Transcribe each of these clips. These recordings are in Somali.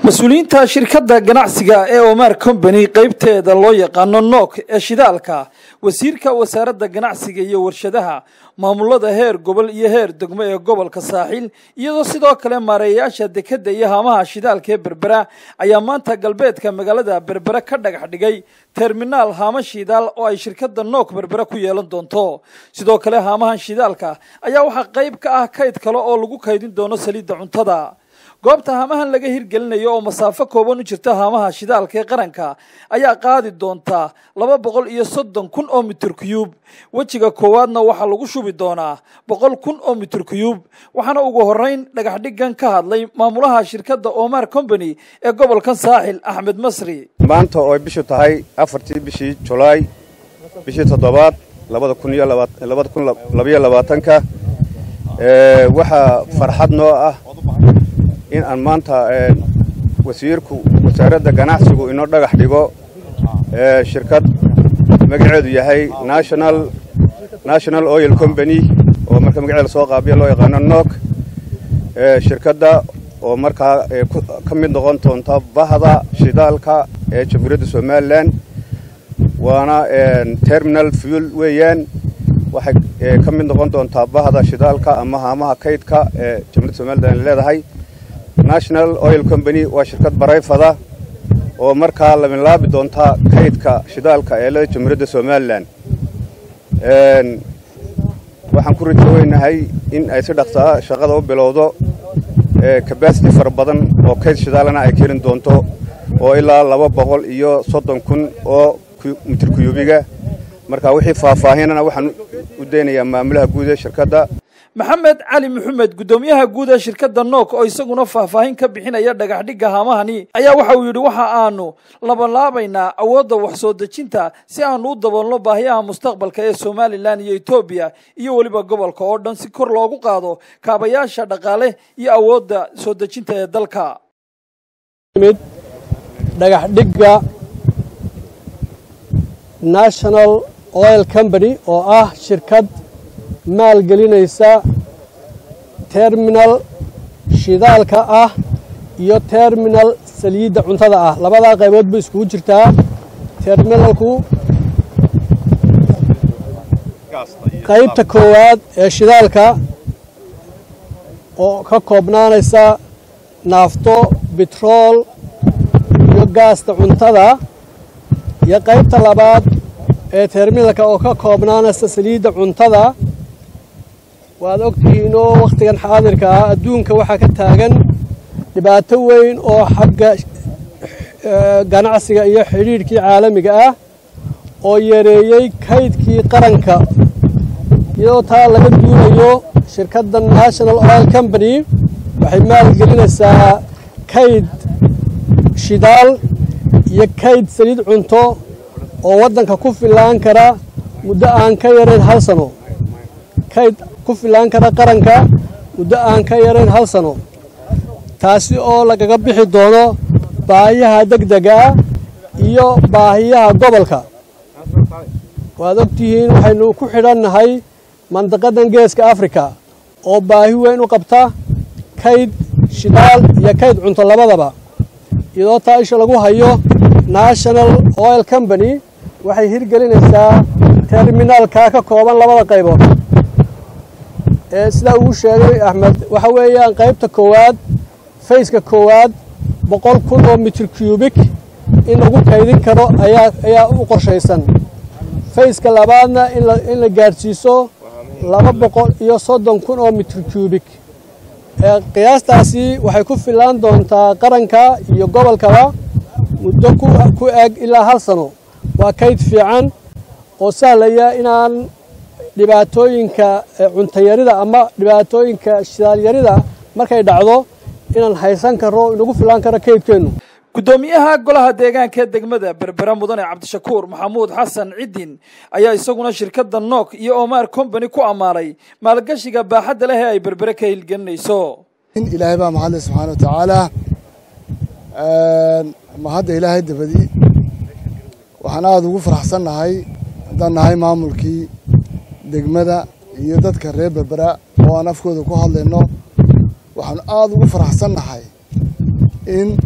mas-uuliyiinta shirkadda ganacsiga ee omar combany qeybteeda loo yaqaano nok ee shidaalka wasiirka wasaaradda ganacsiga iyo warshadaha maamulada heer gobol iyo heer degmo ee gobolka saaxiil iyadoo sidoo kale maareeyayaasha dekedda iyo haamaha shidaalka ee berbera ayaa maanta galbeedka magaalada berbera ka dhagax dhigay terminaal haama shidaal oo ay shirkadda nok berbera ku yeelan doonto sidoo kale haamahan shidaalka ayaa waxaa qayb ka ah kayd kale oo lagu kaydin doono saliidda cuntada goobta haamahan laga hirgelinayo oo masaafo kooban u jirta haamaha shidaalka ee qaranka ayaa qaadi doontaa laba boqol iyo soddon kun oo mitir kuyuub wejiga koowaadna waxaa lagu shubi doonaa boqol kun oo mitir kuyuub waxaana ugu horreyn dhagax dhigan ka hadlay maamulaha shirkadda omar combany ee gobolkan saaxil axmed masri maanta oo ay bishu tahay afartii bishii julaay bishii toddobaad labada kun iyo labada kun labayo labaatanka waxaa farxad noo ah in aan maanta wasiirku wasaaradda ganacsigu inoo dhagax dhigo shirkad magaceedu yahay national national oil company oo marka magaceeda soo qaabiya loo yaqaano nok shirkadda oo markaa ka mid noqon doonta bahda shidaalka ee jamhuuriyadda somalilan waana terminal fuel weeyaan waxay ka mid noqon doontaa bahda shidaalka ama haamaha kaydka ee jamhuuriyadda somalilan leedahay national oil company waa shirkad barayfada oo markaa labilaabi doonta kaydka shidaalka ee leda jamhuuriyadda somalilan waxaan ku rajoweynahay in ay si dhaqsaa shaqada u bilowdo kabasity fara badan oo kayd shidaalana ay keeni doonto oo ilaa laba boqol iyo soddon kun oo mitir kuyuubiga marka wixii faahfaahinana waxaan u daynayaa maamulaha guud ee shirkadda maxamed cali maxamed guddoomiyaha guud ee shirkadda nok oo isaguna faahfaahin ka bixinaya dhagaxdhigga haamahani ayaa waxa uu yidhi waxa aanu labanlaabaynaa awoodda wax soo dejinta si aanu u daboolno baahiyaha mustaqbalka ee somalilan iyo etoobiya iyo weliba gobolka oo dhan si kor loogu qaado kaabayaasha dhaqaale iyo awoodda soo dejinta ee dalka dhagaxdhigga national oil company oo ah shirkad maalgelinaysa terminal shidaalka ah iyo terminal saliidda cuntada ah labadaa qaybood bay iskugu jirtaa terminalku qaybta koowaad ee shidaalka oo ka koobnaanaysa naafto bitrool iyo gaasta cuntada iyo qaybta labaad ee terminalka oo ka koobnaanaysa saliidda cuntada waad ogtihiinoo wakhtigan xaadirka ah adduunka waxaa ka taagan dhibaato weyn oo xagga ganacsiga iyo xidhiidhkii caalamiga ah oo yareeyey kaydkii qaranka iyadoo taa laga duunayo shirkadda national oil company waxay maalgelinaysaa kayd shidaal iyo kayd saliid cunto oo waddanka ku fillaan kara muddo aan ka yarayn hal sano kayd ku filaan kara qaranka muddo aan ka yarayn hal sano taasi oo lagaga bixi doono baahiyaha degdega ah iyo baahiyaha gobolka waad ogtihiin waxaynu ku xidhannahay mandaqadan geeska afrika oo baahi weyn u qabta kayd shidaal iyo kayd cunto labadaba iyadoo taa isha lagu hayo national oil company waxay hirgelinaysaa terminaalka ka kooban labada qaybood sidaa uu sheegay axmed waxa weeyaan qaybta koowaad fayska koowaad boqol kun oo mitir cubik in lagu kaydin karo ayaa ayaa u qorshaysan fayska labaadna in la gaadhsiiso laba boqol iyo soddon kun oo mitir cubik qiyaastaasi waxay ku fillaan doontaa qaranka iyo gobolkaba muddo ku eg ilaa hal sano waa kayd fiican oo sahlaya inaan dhibaatooyinka cuntayarida ama dhibaatooyinka shidaalyarida markay dhacdo inaan haysan karo inagu filaan karo kaydkeennu guddoomiyaha golaha deegaanka ee degmada berbera mudane cabdishakuur maxamuud xasan ciddin ayaa isaguna shirkadda nok iyo omar combany ku ammaanay maalgashiga baaxadda leh ee ay berbere ka hilgelinayso ilaahay baa mahadle subxaana wa tacaala mahadda ilaahay dabadi waxaan aada ugu faraxsannahay haddaan nahay maamulkii degmada iyo dadka reer berbera oo aan afkooda ku hadlayno waxaanu aada ugu faraxsannahay in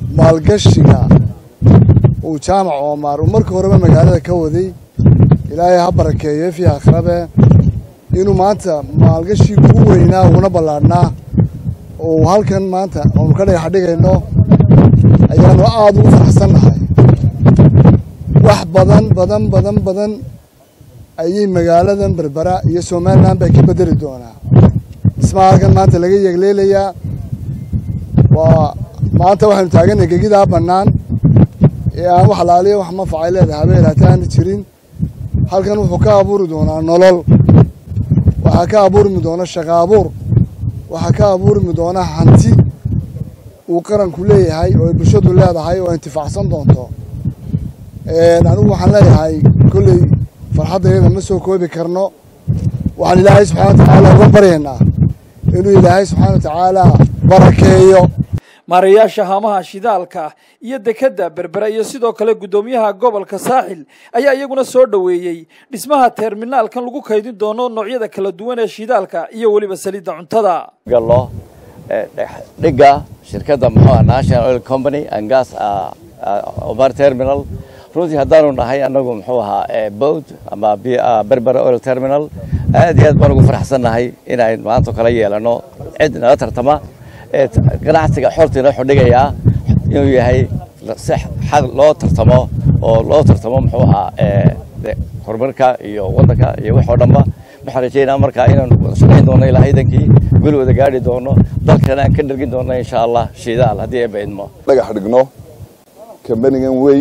maalgashiga uu jaamac oomaar uu markii horeba magaalada ka waday ilaahay ha barakeeyo fii akhrabe inuu maanta maalgashii ugu weynaa uguna ballaadhnaa oo halkan maanta oonu ka dhagax dhigayno ayaanu aada ugu faraxsan nahay wax badan badan badan badan ayay magaaladan berbera iyo somalilan bay ka bedeli doonaa dhismaha halkan maanta laga yeegleelayaa waa maanta waxaynu taaganay gegidaa bannaan ee aan wax laaliya wax manfacay leedahay habeen hataana jirin halkan wuxuu ka abuuri doonaa nolol waxaa ka abuurmi doona shaqa abuur waxaa ka abuurmi doona hanti uu qaranku leeyahay oo ay bulshadu leedahay oo intifaacsan doonto anigu waxaan leeyahay kolley farxaddayada ma soo koobi karno waxaan ilaahay subxana wa tacaala uga baryaynaa inuu ilaahay subxaana wa tacaala barakeeyo maarayaasha haamaha shidaalka iyo dekedda berbera iyo sidoo kale guddoomiyaha gobolka saaxil ayaa iyaguna soo dhoweeyey dhismaha terminaalkan lagu kaydin doono noocyada kala duwan ee shidaalka iyo weliba saliidda cuntada gallo dhigga shirkadda muxuu national oil company and gas omar terminal runtii haddaanu nahay annagu muxuu ahaa bowd ama berbera oil terminal aad iyo aad baan ugu faraxsan nahay inaynu maanta kala yeelano cid nala tartama ganacsiga xortiina wuxuu dhigayaa inuu yahay si xaq loo tartamo oo loo tartamo muxuu ahaa horumarka iyo waddanka iyo wax oo dhanba waxaan rajaynaa markaa inaanu wada shaqayn doono ilaa ciidankii guli wada gaadhi doono dalkana aan ka dhergin doono insha allah shidaal haddii ay baydmo dhagax dhigno kambanigan weyn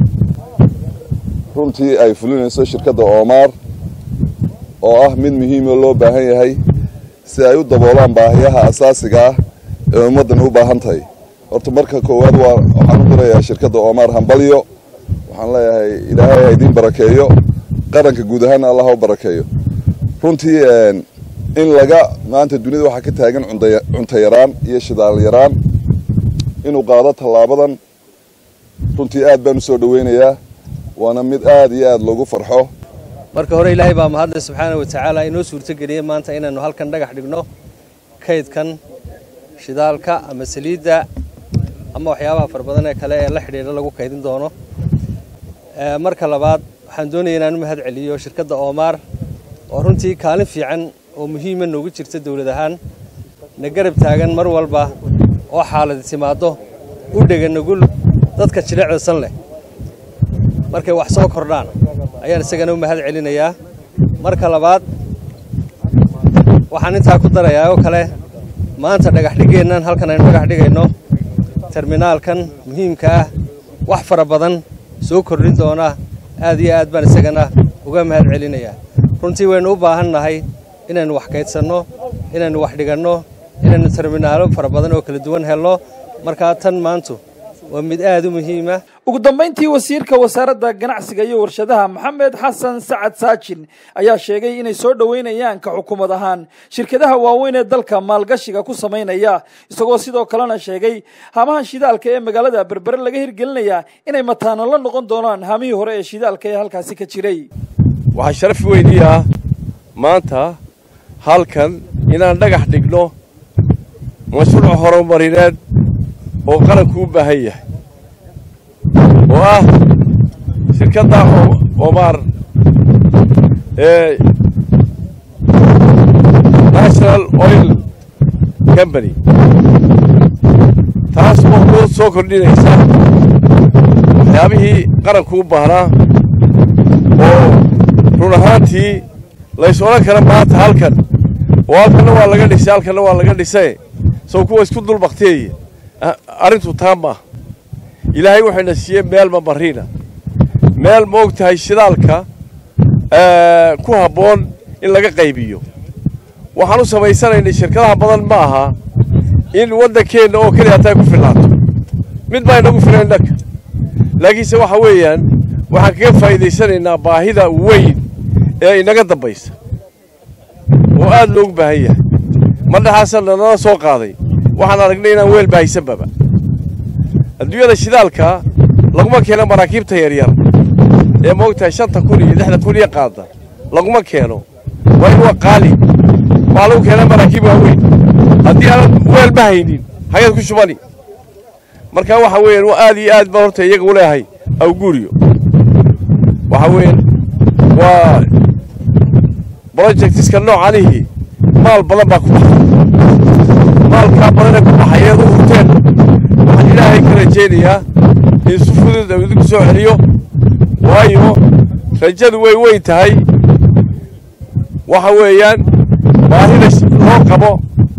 runtii ay fulinayso shirkadda oomaar oo ah mid muhiimoo loo baahan yahay si ay u daboolaan baahiyaha asaasiga ah ee ummaddan u baahan tahay horta marka koowaad waa waxaan u dirayaa shirkadda oomaar hambalyo waxaan leeyahay ilaahay ha idiin barakeeyo qaranka guud ahaanna allah ha u barakeeyo runtii in laga maanta dunida waxaa ka taagan cunto yaraan iyo shidaal yaraan inuu qaado tallaabadan runtii aad baan u soo dhoweynayaa waana mid aad iyo aad loogu farxo marka hore ilaahay baa mahadle subxaana wa tacaala inoo suurtogeliyey maanta inaynu halkan dhagax dhigno kaydkan shidaalka ama saliidda ama waxyaabaha fara badan ee kale ee la xidhiidha lagu kaydin doono marka labaad waxaan doonaya inaan u mahad celiyo shirkadda oomaar oo runtii kaalin fiican oo muhiima noogu jirta dawlad ahaan na garab taagan mar walba oo xaaladi timaaddo u dhega nugul dadka jilicdasan leh markay wax soo kordhaan ayaan isagana u mahad celinayaa marka labaad waxaan intaa ku darayaa oo kale maanta dhagaxdhiggeennan halkan aynu dhagax dhigayno terminaalkan muhiimka ah wax fara badan soo kordhin doona aad iyo aad baan isagana uga mahad celinayaa runtii waynu u baahan nahay inaynu wax kaydsanno inaynu wax dhiganno inaynu terminaalo fara badan oo kala duwan helno markaa tan maantu waa mid aad u muhiima ugu dambayntii wasiirka wasaaradda ganacsiga iyo warshadaha maxamed xasan sacad saajin ayaa sheegay inay soo dhoweynayaan ka xukuumad ahaan shirkadaha waaweyn ee dalka maalgashiga ku samaynaya isagoo sidoo kalena sheegay haamaha shidaalka ee magaalada berbere laga hirgelinayaa inay mataano la noqon doonaan haamihii hore ee shidaalka ee halkaasi ka jiray waxaa sharaf weynii ah maanta halkan inaan dhagax dhigno mashruuc horumarineed oo qaranku u baahan yahay oo ah shirkadda omaar ee national oil company taas oo ku soo kordhinaysa waxyaabihii qaranku u baahnaa oo run ahaantii lays odhan kara maanta halkan oo halkanna waa laga dhisay halkanna waa laga dhisay sow kuwa isku dul bakteeya arrintu taa maaha ilaahay wuxuyna siiyey meel mamariina meel ma og tahay shidaalka ku habboon in laga qaybiyo waxaan u samaysanaynay shirkadaha badan ma aha in waddankeenna oo keliya hataa ku filnaato mid baa inagu filan innaka laakiinse waxa weeyaan waxaan kaga faa'iidaysanaynaa baahida weyn ee inaga dambaysa oo aad loogu baahan yahay madhaxaasa nanala soo qaaday waxaan aragnay inaan weel bahaysanbaba adduunyada shidaalka laguma keeno maraakiibta yaryar ee moogtahay shanta kun iyo lixda kun iyo qaada laguma keeno waa in waa qaali waxaa lagu keenaa maraakiib waaweyn haddii aanad weel ma haynin hagaad ku shubani marka waxa weeyaan aad iyo aad baan horta iyaga u leeyahay awguuriyo waxa weeyaan waa projectiska noocanihii maal badan baa ku baxay maalkaa badanee ku baxay eed u hurteen waxaan ilaahay ka rajaynayaa in si fudud uu idinku soo celiyo waayo rajadu way weyn tahay waxa weeyaan baahida loo qabo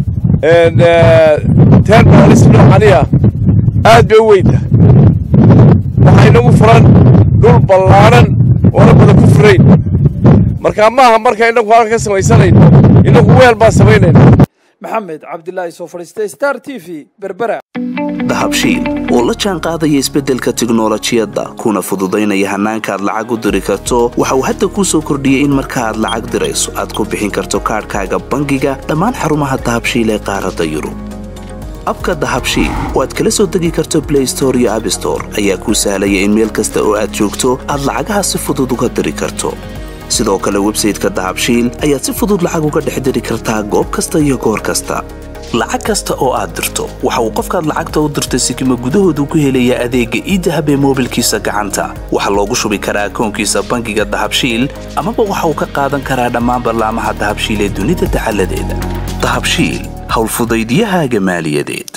terminalis noocaniya aad bay u weyn tahay waxaa inagu furan dhul ballaadhan oona badan ku furayn markaa maaha marka inagu halka ka samaysanayno inagu weel baan samaynayna maxamed cabdilaahi soo fadhiistay star t v berbera dahabshiil oo la jaan qaadaya isbeddelka tiknolojiyadda kuna fududaynaya hannaanka aad lacag u diri karto waxa uu hadda kuu soo kordhiyey in marka aad lacag dirayso aad ku bixin karto kaadhkaaga bangiga dhammaan xarumaha dahabshiil ee qaaradda yurub abka dahabshiil oo aad kala soo degi karto blay store iyo abstore ayaa kuu sahlaya in meel kasta oo aad joogto aad lacagaha si fudud uga diri karto sidoo kale websayteka dahabshiil ayaad si fudud lacag uga dhex diri kartaa goob kasta iyo goor kasta lacag kasta oo aad dirto waxa uu qofkaad lacagta u dirtay sikima gudahoodu ku helayaa adeegga iidahab ee moobilkiisa gacanta waxaa loogu shubi karaa akoonkiisa bangiga dahabshiil amaba waxa uu ka qaadan karaa dhammaan ballaamaha dahabshiil ee dunida dacaladeeda dahabshiil howlfudaydyahaaga maaliyadeed